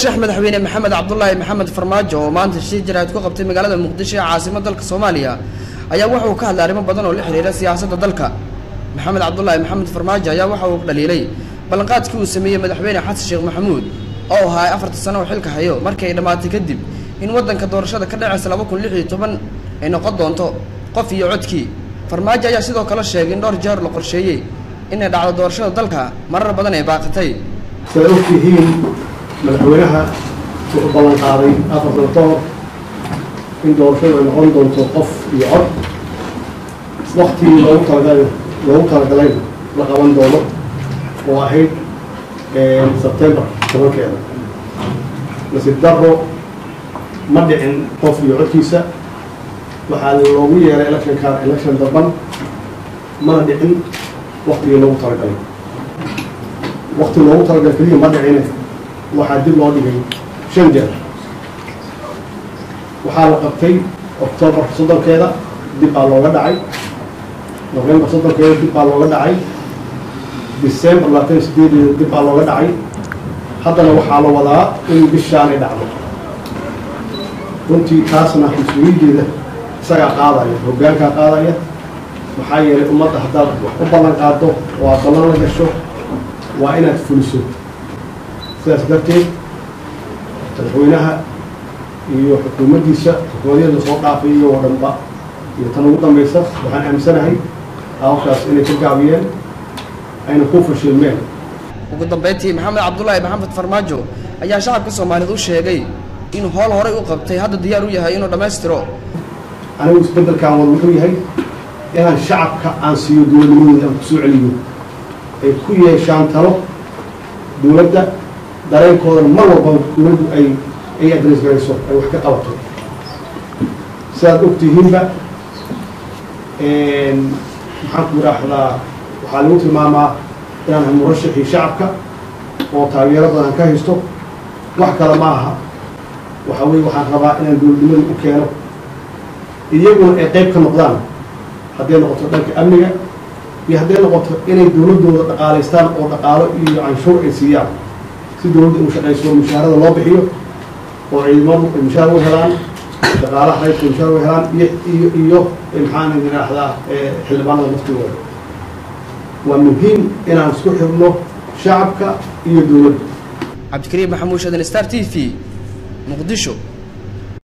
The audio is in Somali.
sheekh madaxweyne maxamed cabdulaahi maxamed farmaajo oo maanta shir jaraa'id ku qabtay magaalada muqdisho ee caasimada dalka soomaaliya ayaa waxa uu ka hadlay arrimo badan oo la xiriira siyaasadda dalka maxamed cabdulaahi maxamed farmaajo ayaa waxa uu dhaliilay ballanqaadkii uu sameeyey madaxweyne xasan sheekh maxamuud oo ahaa afarta sano oo xilka hayo markii ay dhammaatay kadib in waddanka doorashada ka dhacaysa laba kun lix iyo toban ay noqon doonto qof iyo codkii farmaajo ayaa sidoo kale sheegay in dhowr jeer la qorsheeyey inay dhacdo doorashada dalka marar badan ay baaqatay sidaad ogtihiin madaxweynaha wuxuu ballan qaaday afar sano ka hor in doorashadu ay noqon doonto qof iyo cod waktigii loogu talagalay loogu talagalayna la qaban doono oo ahayd sebtembar tobankeeda nasiib daro ma dhicin qof iyo codkiisa waxaa loogu yeeray electionkan election daban mana dhicin waktigii loogu talagalay wakti loogu talagalay keliya ma dhicine waxaa dib loo dhigay shan jeer waxaa la qabtay octoobar soddonkeeda dib baa looga dhacay novembar soddonkeeda dib baa looga dhacay december labaatan iyo sideedeeda dib baa looga dhacay haddana waxaa la wadaa in bishaanay dhacdo runtii taasna mas-uuliyaddeeda isagaa qaadaya hoggaankaa qaadaya maxaa yeelay ummadda haddaad wax u ballan qaado oo aad ballan la gasho waa inaad fuliso sidaas darteed madaxweynaha iyo xukuumaddiisa xukuumadyada soo dhaafay iyagoo dhanba iyo tan ugu dambaysa waxaan aaminsanahay hawshaas inay ka gaabiyeen ayna ku fashilmeen ugu dambeyntii maxamed cabdulaahi maxamed farmaajo ayaa shacabka soomaaliyeed u sheegay in howl horay u qabtay hadda diyaar u yahay inuu dhammaystiro anigu isbeddelkan wada wuxuu yahay inaan shacabka aan siiyo dowladnimadooda aan kusoo celiyo ay ku yeeshaan talo dowladda dareenkoodana mar walbaba dowladdu ay ay adres garayso ay wax ka qabato sidaad ogtihiinba maxaan ku idhaahdaa waxaa lagu tilmaamaa inaan ahay murashaxii shacabka oo taageero badan ka haysto wax kale ma aha waxa weye waxaan rabaa inaan dowladnimada u keeno iyaguna ay qayb ka noqdaan hadday noqoto dhanka amniga iyo hadday noqoto inay dowladdooda dhaqaalaystaan oo dhaqaalo iyo canshuur ay siiyaan si dowladda inu shaqayso mushaharada loo bixiyo oo ciidamadu ay mushaar u helaan dhaqaalaha qaybka mushaar u helaan iyo iyo iyo maxaan idhaahdaa xildhibaanada laftigooda waa muhiim inaan isku xirno shacabka iyo dowladda cabdikariim maxamuud shadan star t v muqdisho